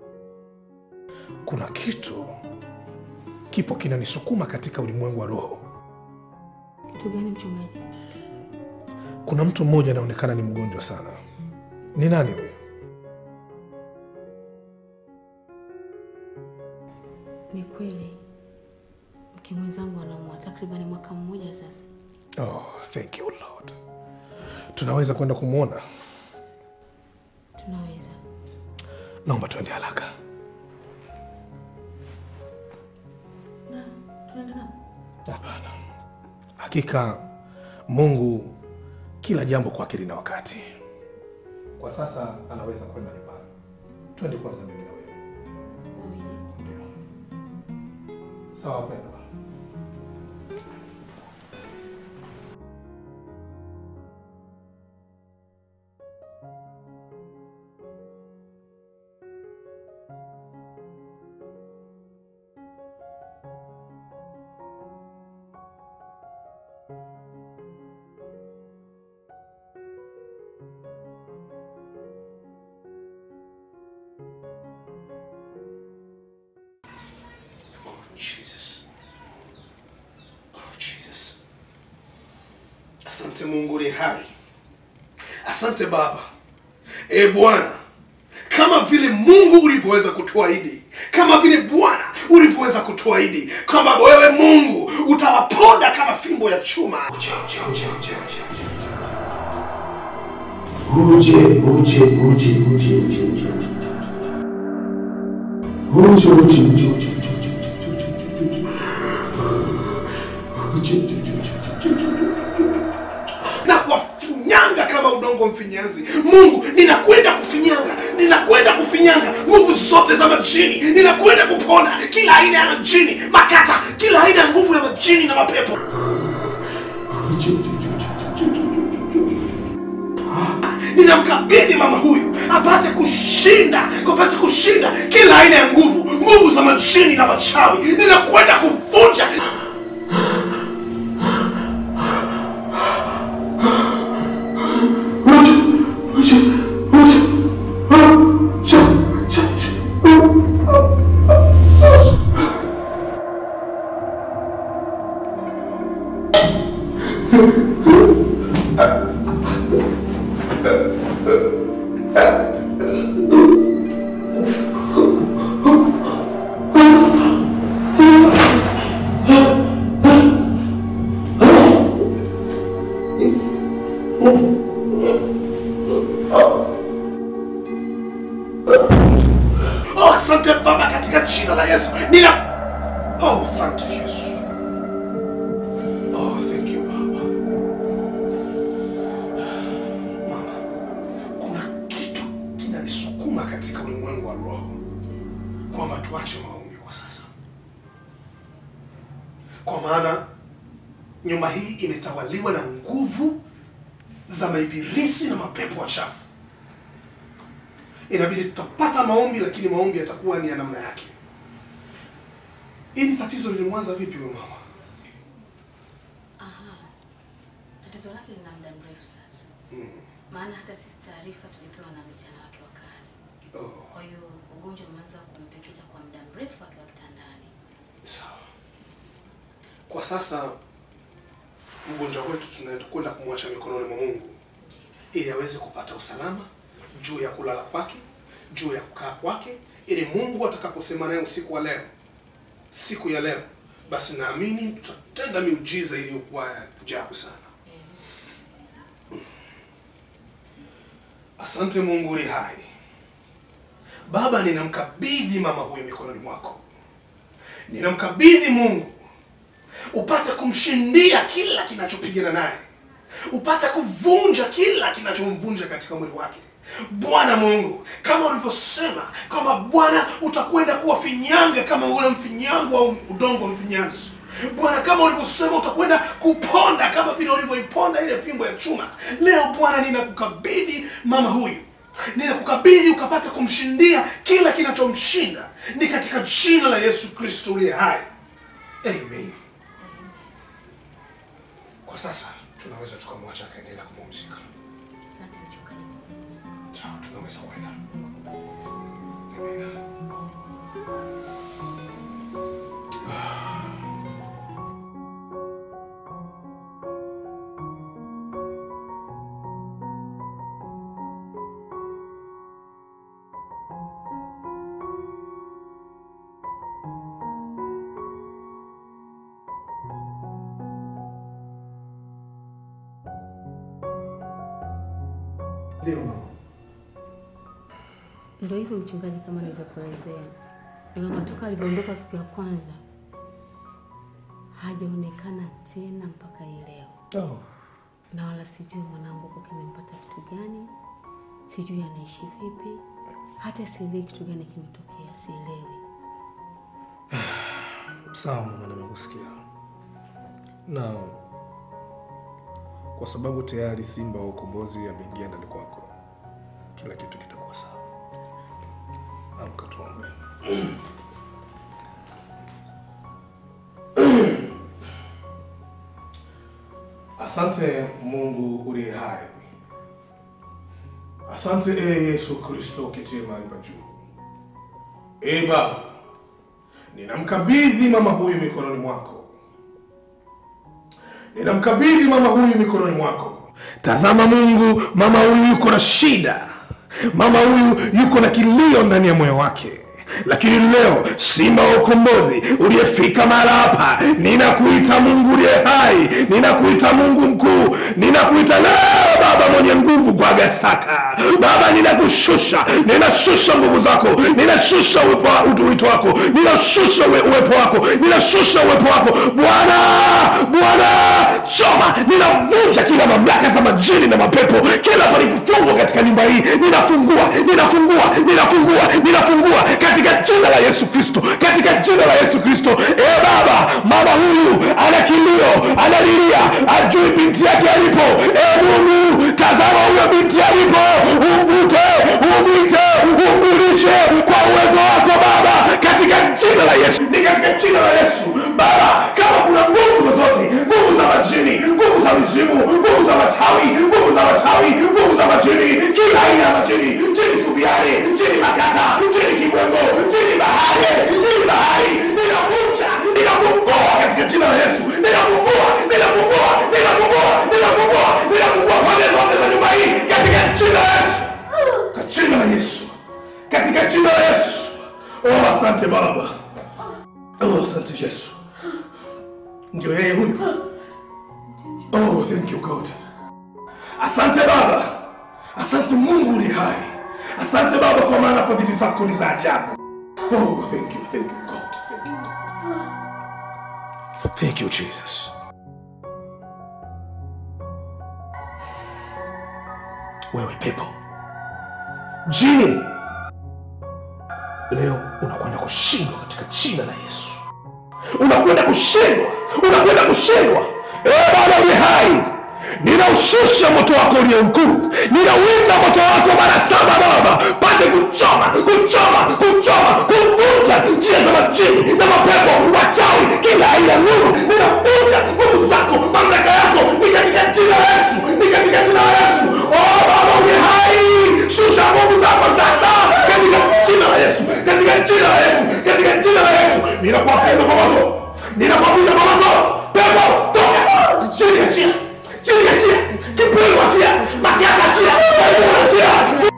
Kuna kitu kipo kinanisukuma katika ulimwengu wa roho. Kitu gani mchungaji? Kuna mtu mmoja anaonekana ni mgonjwa sana. Ni nani huyo? Ni kweli mke mwenzangu anaumwa takribani mwaka mmoja sasa. Oh, thank you Lord. Tunaweza kwenda kumwona? Tunaweza. Naomba tuende haraka. Na tunaenda nao. Hapana, hakika Mungu kila jambo kwake lina wakati. Kwa sasa anaweza kwenda nyumbani. Twende kwanza mimi na wewe. Wawili. Ndio. Sawa wapendwa. Jesus. Oh, Jesus. Asante Mungu ni hai. Asante Baba. E Bwana, kama vile Mungu ulivyoweza kutuahidi, kama vile Bwana ulivyoweza kutuahidi kwamba wewe Mungu utawaponda kama fimbo ya chuma. Uje, uje, uje, uje, uje, uje. Uje, uje, uje, uje, uje, uje, uje. Uje, uje, uje, uje, uje, uje, uje, uje, uje, uje. Uje, uje, uje, uje, uje, uje, uje, uje. na kuwafinyanga kama udongo mfinyanzi. Mungu, ninakwenda kufinyanga, ninakwenda kufinyanga nguvu zote za majini, ninakwenda kupona kila aina ya majini makata, kila aina ya nguvu ya majini na mapepo. Uje, uje, uje, uje, uje, uje, uje. Ninamkabidhi mama huyu apate kushinda, apate kushinda kila aina ya nguvu, nguvu za majini na machawi. Ninakwenda kuvunja Uje, uje, uje. Ah, cha, cha, cha. Ah, ah, ah. Oh, asante Baba katika jina la Yesu. Nina Oh, asante Yesu. Oh, thank you Baba. Mama, kuna kitu kinanisukuma katika ulimwengu wa roho kwamba tuache maombi kwa sasa, kwa maana nyumba hii imetawaliwa na nguvu za maibilisi na mapepo wachafu inabidi tutapata maombi, lakini maombi yatakuwa ni ya namna yake. Hili tatizo lilimwanza vipi huyo mama? Aha. Tatizo lake lina muda mrefu sasa. Mm. Maana hata sisi taarifa tulipewa na msichana wake wa kazi. Oh, Kwa hiyo ugonjwa umeanza kumpekecha kwa muda mrefu akiwa kitandani. sawa. Kwa sasa mgonjwa wetu tunaenda kwenda kumwacha mikononi mwa Mungu ili aweze kupata usalama juu ya kulala kwake, juu ya kukaa kwake, ili Mungu atakaposema naye usiku wa leo, siku ya leo, basi naamini tutatenda miujiza iliyokuwa ya ajabu sana. Asante Mungu uli hai. Baba, ninamkabidhi mama huyu mikononi mwako, ninamkabidhi Mungu upate kumshindia kila kinachopigana naye, upate kuvunja kila kinachomvunja katika mwili wake. Bwana Mungu, kama ulivyosema kwamba Bwana utakwenda kuwafinyanga kama ule mfinyango au udongo wa mfinyanzi. Bwana, kama ulivyosema utakwenda kuponda kama vile ulivyoiponda ile fimbo ya chuma. Leo Bwana, ninakukabidhi mama huyu, ninakukabidhi ukapata kumshindia kila kinachomshinda, ni katika jina la Yesu Kristo uliye hai, amen. Kwa sasa tunaweza tukamwacha akaendelea kupumzika. Asante mchungaji. Sawa, tunaweza kwenda. Mungu akubariki sana. Amen. Ndio mama. Ndio hivyo mchungaji, kama nilivyokuelezea, ni kwamba toka alivyoondoka siku ya kwanza hajaonekana tena mpaka hii leo, Oh. na wala sijui mwanangu huko kimempata kitu gani, sijui anaishi vipi, hata sielewi kitu gani kimetokea, sielewi. Sawa mama, nimekusikia. Na kwa sababu tayari simba wa ukombozi ameingia ndani kwako, kila kitu kitakuwa sawa. Amka tuombe. Asante Mungu uliye hai, asante e Yesu Kristo uketie mahali pa juu. E Baba, ninamkabidhi mama huyu mikononi mwako, ninamkabidhi mama huyu mikononi mwako. Tazama Mungu, mama huyu yuko na shida, mama huyu yuko na kilio ndani ya moyo wake lakini leo simba wa ukombozi uliyefika mahala hapa, ninakuita Mungu uliye hai, ninakuita Mungu mkuu, ninakuita leo Baba mwenye nguvu kwa Gasaka. Baba, ninakushusha, ninashusha nguvu zako, ninashusha uwepo wa- utu- wito wako, ninashusha uwe- uwepo wako, ninashusha uwepo wako Bwana. Bwana, choma, ninavunja kila mamlaka za majini na mapepo, kila palipofungwa katika nyumba hii, ninafungua, ninafungua, ninafungua, ninafungua katika jina la Yesu Kristo, katika jina la Yesu Kristo. E Baba, mama huyu ana kilio, analilia, ajui binti yake alipo. E Mungu, tazama huyo binti alipo, umvute, umwite, umrudishe kwa uwezo wako Baba, katika jina la Yesu, ni katika jina la Yesu Baba, kama kuna nguvu zozote, nguvu za majini, nguvu za mizimu, nguvu za machawi, nguvu za machawi, nguvu za majini, kila aina ya majini, jini subiani, jini makata, jini kibwengo, jini bahari, jini bahari, ninavunja, ninafungua katika jina la Yesu, ninafungua, ninafungua, ninafungua asante Baba. Oh, asante Yesu. Ndio yeye huyu. Oh, thank you God. Asante Baba. Asante Mungu uliye hai. Asante Baba kwa maana fadhili zako ni za ajabu. Oh, thank you, thank you God. Thank you God. Thank you Jesus. Wewe pepo. Jini. Leo unakwenda kushindwa katika jina la Yesu. Unakwenda kushindwa, unakwenda kushindwa. Eh, Baba uliye hai, ninaushusha moto wako ulio mkuu, ninauita moto wako mara saba Baba, pate kuchoma, kuchoma, kuchoma, kuvunja njia za majini na mapepo wachawi, kila aina ya nguvu, ninavunja nguvu zako, mamlaka yako ni katika jina la Yesu, ni katika jina la Yesu. Oh Baba uliye hai, shusha nguvu zako sasa katika jina la Yesu, katika jina la Yesu, katika jina la Yesu. Ninakuapiza kwa moto, ninakuapiza kwa moto, pepo toka, chini achia, chini achia, kipelo achia, makasa achia, aibu achia.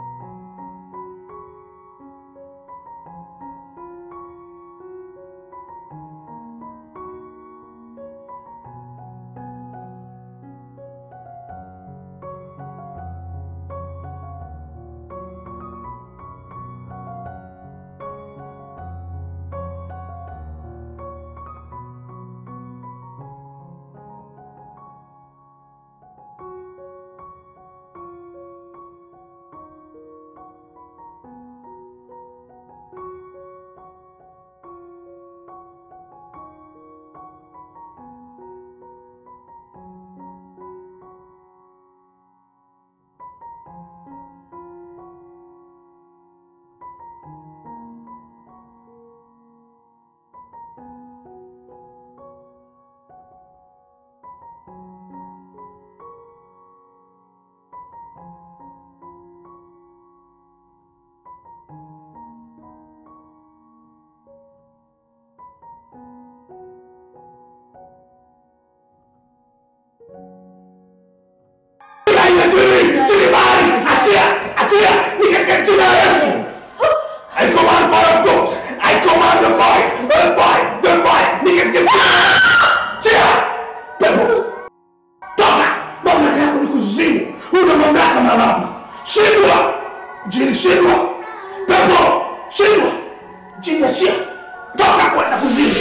Aina tuli, tuli bali, achia, achia, ni katika jina la Yesu. I command fire of God. I command the fire, the fire, the fire, ni katika jina la Yesu. Achia, pepo, toka, mamlaka yako ni kuzimu, una mamlaka mahali hapa. Shindwa, jini shindwa, pepo, shindwa, jini achia, toka kwenda kuzimu.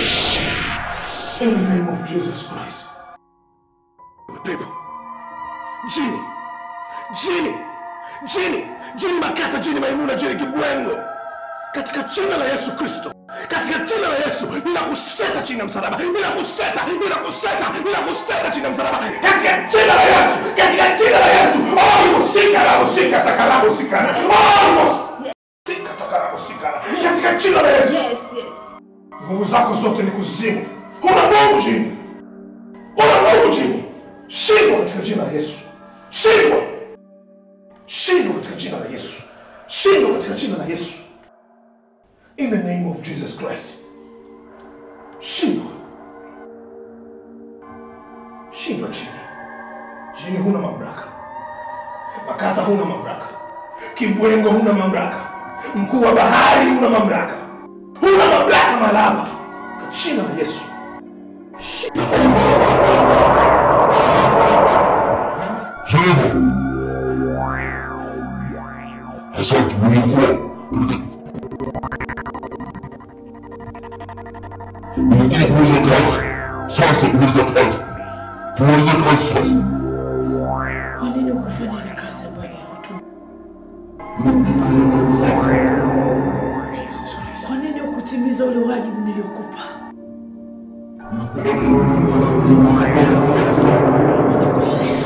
In the name of Jesus Christ. Pepo, jini jini jini jini makata jini maimuna jini kibwengo katika jina la yesu kristo katika jina la yesu ninakuseta chini ya msalaba ninakuseta ninakuseta ninakuseta chini ya msalaba katika jina la yesu katika jina la yesu olimusika lamusika takalamusikana olimusika takalamusikana katika jina la yesu Yes, yes. nguvu zako zote ni kuzimu una mungu jini una mungu jini shindwa katika jina la yesu shindwa shindwa katika jina la yesu shindwa katika jina la yesu in the name of jesus christ shindwa shindwa chini chini huna mamlaka makata huna mamlaka kibwengo huna mamlaka mkuu wa bahari huna mamlaka huna mamlaka malaba kwa jina la yesu Sehemu. Asante umekuwa umekuja kumaliza kazi. Sasa kumaliza kazi. Kumaliza kazi sasa. Kwa nini ukufanya ile kazi ambayo nilikutuma? Kwa nini ukutimiza ule wajibu niliokupa? Umenikosea,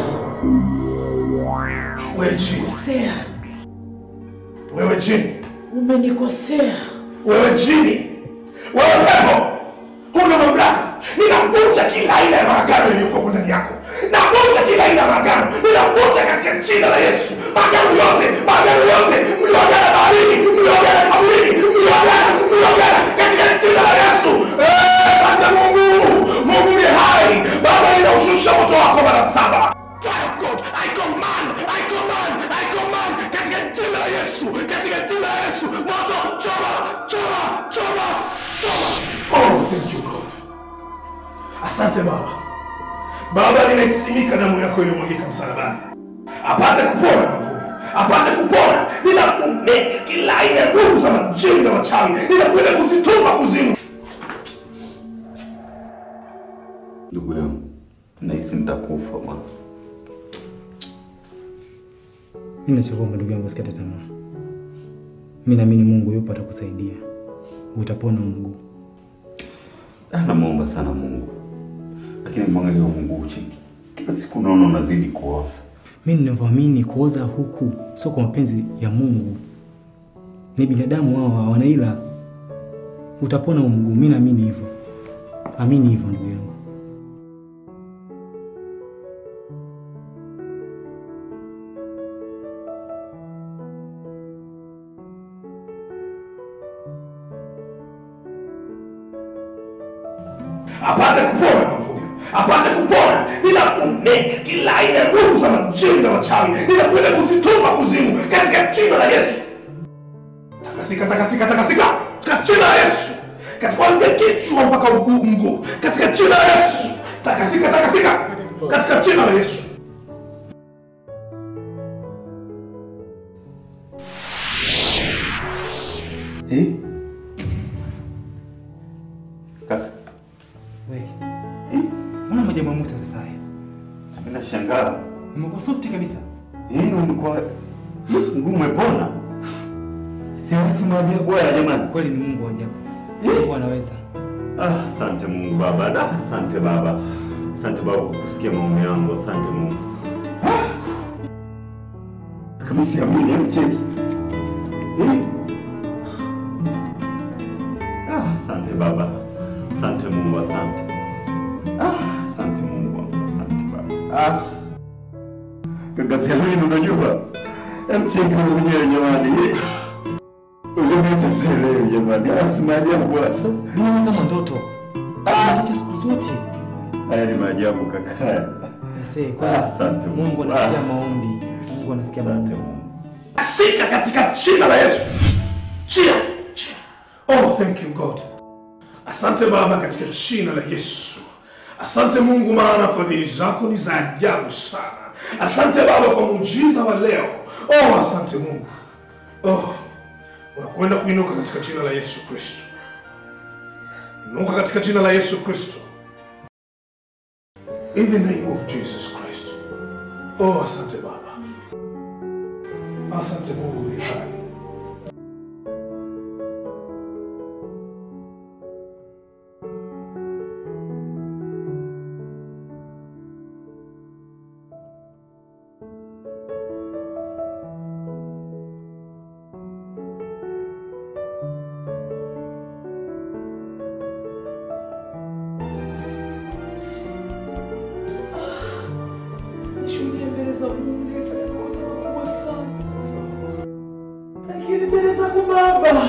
wewe jini kosea, wewe jini umenikosea. wewe jini wewe pepo huna mamlaka ninavunja kila aina ya maagano iliyokuwa ndani yako navunja kila aina ya maagano ninavunja katika jina la yesu maagano yote maagano yote mliogana baharini mliogana kaburini mliogana mliogana katika jina la yesu Eh, asante mungu mungu ni hai baba ninaushusha moto wako mara saba Fire of God, I command, I command, I command katika jina la Yesu, katika jina la Yesu, moto choma, choma, Asante Baba. Baba, ninaisimika damu yako iliyomwagika msalabani, apate kupona Mungu, apate kupona. Ninafunika kila aina ya nguvu za majini na wachawi, ninakwenda kuzitupa kuzimu. Ndugu yangu, nahisi nitakufa bwana. Mimi nachokuomba ndugu yangu, usikate tamaa. Mimi naamini Mungu yupo atakusaidia, utapona mguu. Ah, Namwomba sana Mungu, lakini mwangalia Mungu ucheki, kila siku naona unazidi kuoza. Mimi ninavyoamini kuoza huku sio kwa mapenzi ya Mungu, ni binadamu hao hawana ila utapona huu mguu. Mimi naamini hivyo, amini hivyo ndugu yangu. apate kupona Mungu, apate kupona. Ninafunika kila aina ya nguvu za majini na wachawi, ninakwenda kuzitupa kuzimu katika jina la Yesu. Takasika, takasika, takasika katika jina la Yesu, katika kuanzia kichwa mpaka mguu, mguu katika jina la Yesu. Takasika, takasika katika jina la Yesu. Eh? Kaka, Wewe. Mbona majabu ya Musa sasa haya? mimi nashangaa. Umekuwa soft kabisa. Eh, umekuwa mguu umepona. Siwezi maajabu haya jamani. Kweli ni Mungu wa ajabu. Mungu anaweza. Ah, asante Mungu Baba. Da, asante Baba. Asante Baba kwa kusikia maombi yangu. Asante Mungu. Ah! Kama siamini, hebu cheki. Eh? Ah, asante Baba. Asante Mungu, asante. Ah, asante Mungu wangu, asante Baba. Ah. Kaka siamini unajua. Hebu cheki wewe mwenyewe jamani. Ulimeta selewi jamani. Ah, si maajabu bwana. Mimi kama mtoto. Ah, siku zote. Haya ni maajabu kaka. Ese, kweli. Asante Mungu. Mungu anasikia maombi. Mungu anasikia maombi. Sika katika jina la Yesu. Chia, chia. Oh, thank you God. Asante Baba katika jina la Yesu. Asante Mungu maana fadhili zako ni za ajabu sana. Asante Baba kwa muujiza wa leo. Oh, asante Mungu. Oh, unakwenda kuinuka katika jina la Yesu Kristo. Inuka katika jina la Yesu Kristo. In the name of Jesus Christ. Oh, asante Baba. Asante Mungu ni hai. Nishuhudie mbele za Mungu nilifanya makosa makubwa sana, lakini mbele zako Baba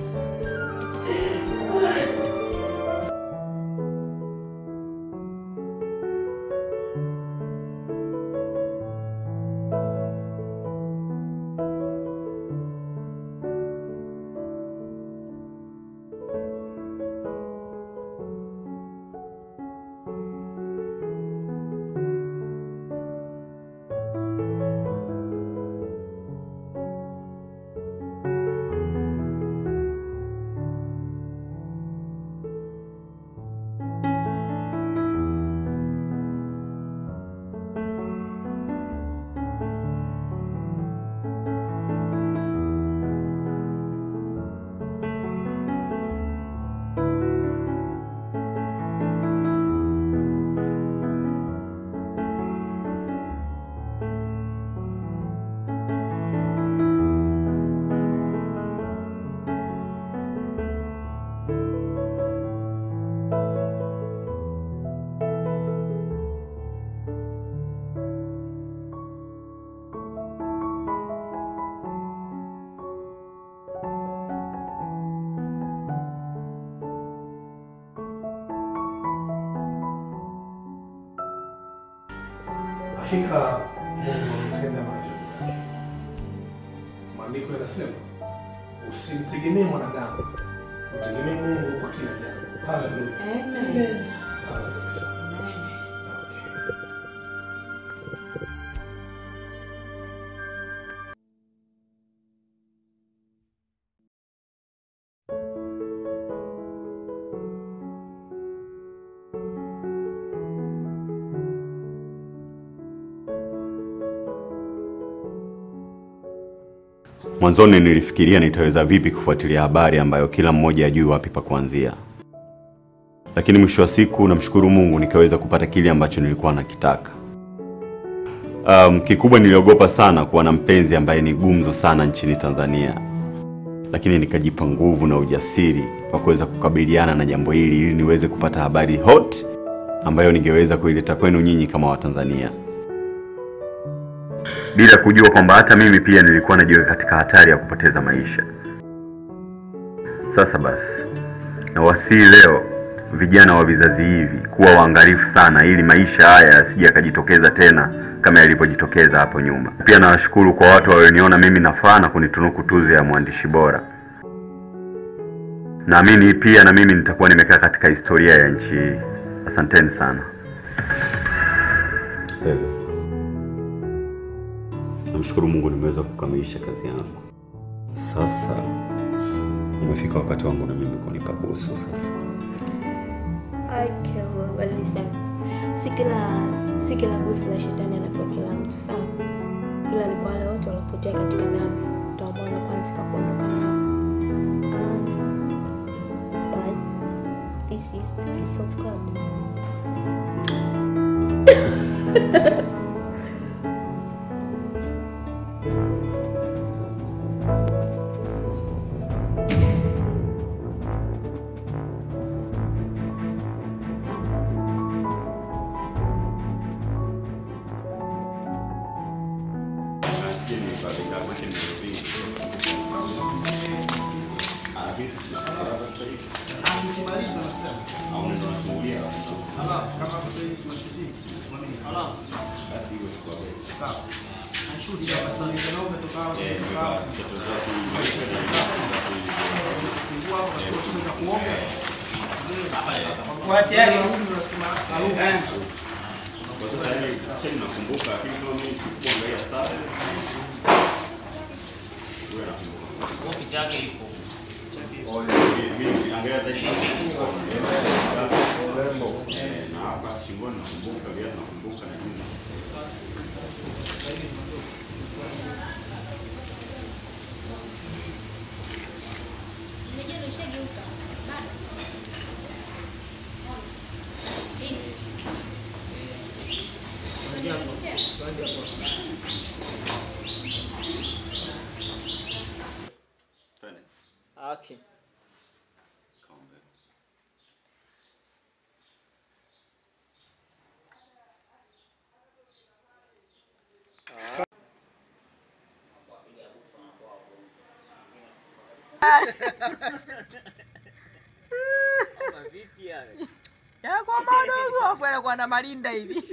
Hakika Mungu ametenda maajabu yake. Maandiko yanasema usimtegemee mwanadamu, mtegemee Mungu kwa kila jambo. Haleluya. Amen. Haleluya. Mwanzoni nilifikiria nitaweza vipi kufuatilia habari ambayo kila mmoja ajui wapi pa kuanzia, lakini mwisho wa siku namshukuru Mungu nikaweza kupata kile ambacho nilikuwa nakitaka. Um, kikubwa niliogopa sana kuwa na mpenzi ambaye ni gumzo sana nchini Tanzania, lakini nikajipa nguvu na ujasiri wa kuweza kukabiliana na jambo hili ili niweze kupata habari hot ambayo ningeweza kuileta kwenu nyinyi kama Watanzania, bila kujua kwamba hata mimi pia nilikuwa najiweka katika hatari ya kupoteza maisha. Sasa basi, nawasihi leo vijana wa vizazi hivi kuwa waangalifu sana, ili maisha haya yasije yakajitokeza tena kama yalivyojitokeza hapo nyuma. Pia nawashukuru kwa watu walioniona mimi nafaa na kunitunuku tuzo ya mwandishi bora. Naamini pia na mimi nitakuwa nimekaa katika historia ya nchi hii. Asanteni sana. Namshukuru Mungu nimeweza kukamilisha kazi yangu. Sasa umefika wakati wangu na mimi kunipa busu sasa. Listen, si kila si kila gusu la shetani anapewa kila mtu sawa, ila ni kwa wale wote waliopotea katika dhambi ndio ambao wanafanya pa kuondoka nao. Um, but this is the peace of God. Action. yako madogo afu anakuwa na malinda hivi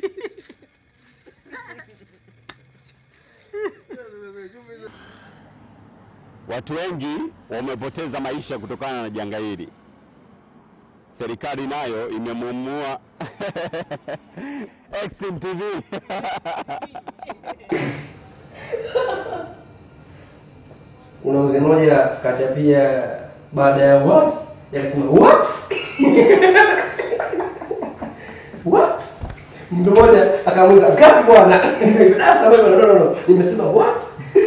Watu wengi wamepoteza maisha kutokana na janga hili. Serikali nayo imemwamua Exim TV kuna mzee mmoja kachapia baada ya what yakasema what what mtu mmoja akamuuliza ngapi bwana sasa wewe no no no nimesema what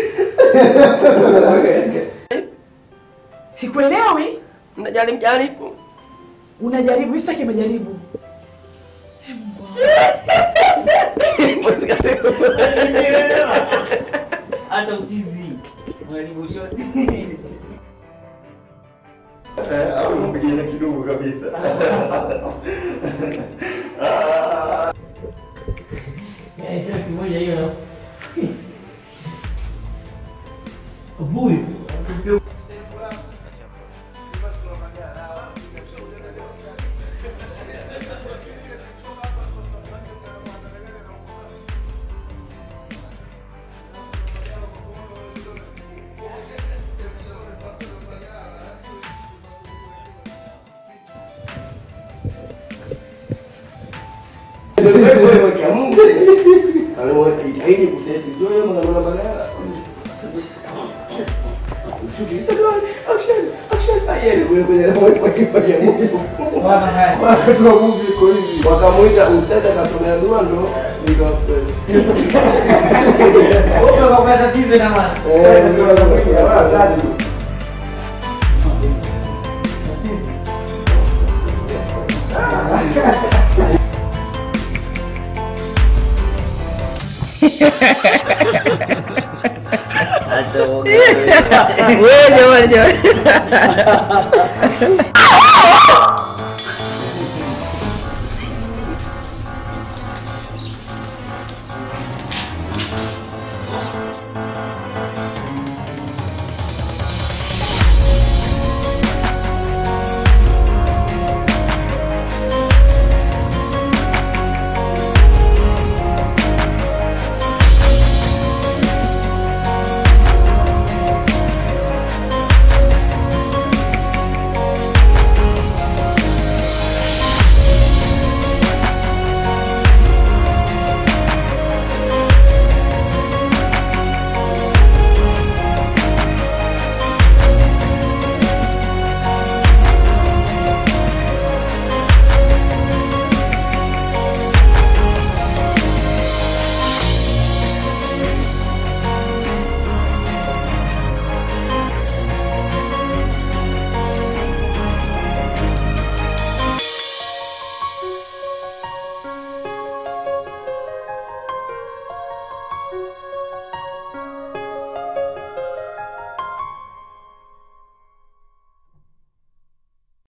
sikuelewi mnajaribu jaribu unajaribu isitaki majaribu Hata uchizi. Mwalimu shoti. au mpigane kidogo kabisa. Ya, sio kimoja hiyo na. Buyu. jitahidi kuseti zoe mwanamwana bagala Shoot, you said, "Action, action, Yeye kule kwenye kwa kipa cha Mungu. Wakati wa Mungu iko hivi. Wakamuita ustadi akasomea dua ndo nikawapenda. Wewe unapata tatizo na maana. Eh, ndio ndio. Wewe jamani jamani.